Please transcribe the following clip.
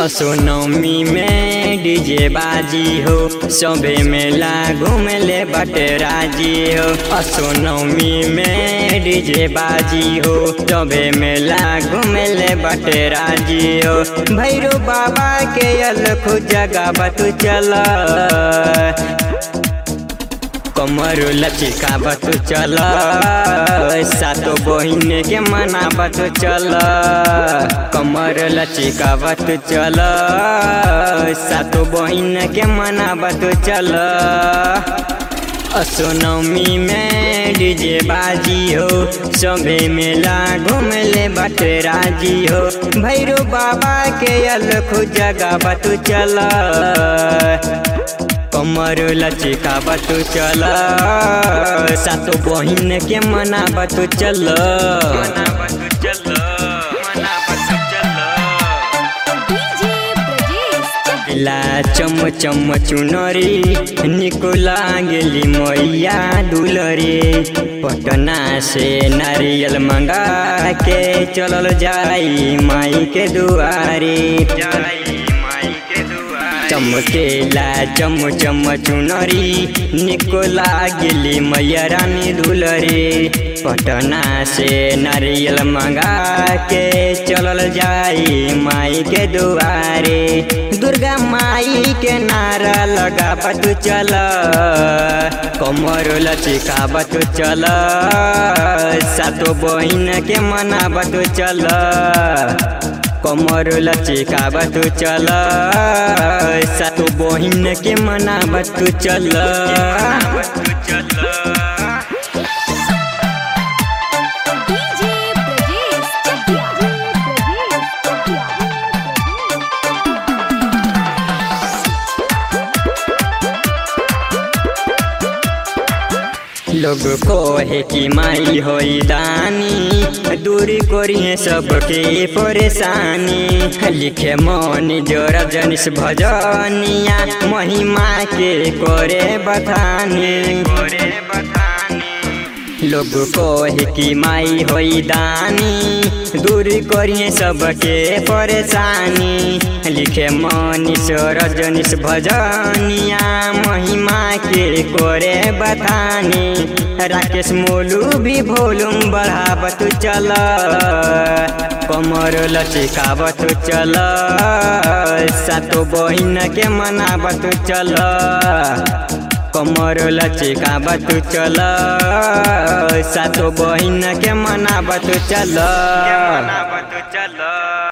असोनमी में डीजे बाजी हो सबे मेला घूमले बटे राजी हो असोनमी में डीजे बाजी हो सबे मेला घूमले बटे राजी हो भैरो बाबा के अलख जगह बतू चल कमर लचिकावत चल सातो बहिन के मनावत चल कमर लचिकावत चल सातो बहिन के मनावत चल असोनमी में डीजे बाजी हो सबे मेला घूमले बट राजी हो भैरो बाबा के अलख जगह बतू चल कमर लचिका बतू चल सातो बहिन के मना बतू चल डीजे ब्रजेश चकिया ला चम चम चुनरी निको लागली मैया दुलरे पटना से नारियल मंगा के चलल जाई माई के दुआरे चमकेला चम चम चुनरी निको लागली मैया रानी दुलरे पटना से नारियल मंगा के चलल जाई माई के दुआरे दुर्गा माई के नारा लगा बतू चल कमर लचिका बतू चल सातो बहिन के मना बतू चल कमर लचिका बतू चल सातो बहिन के मना बतू चल डीजे ब्रजेश चकिया ब्रजेश चकिया लोग कहे कि माई होई दानी दूरी करिए सबके परेशानी लिखे मन जोर जनिस भजनिया महिमा के करे बथानी लोग कहे कि माई होई दानी दूर करिए सबके परेशानी लिखे मनीष रजनीश भजनिया महिमा के करे बतानी राकेश मोलू भी भोलूम बढ़ावत चल कमर लचिकावत चल सातो बहिन के मनावत चल कमर लचिकावत चल सातो बहिन के मनावत चल चल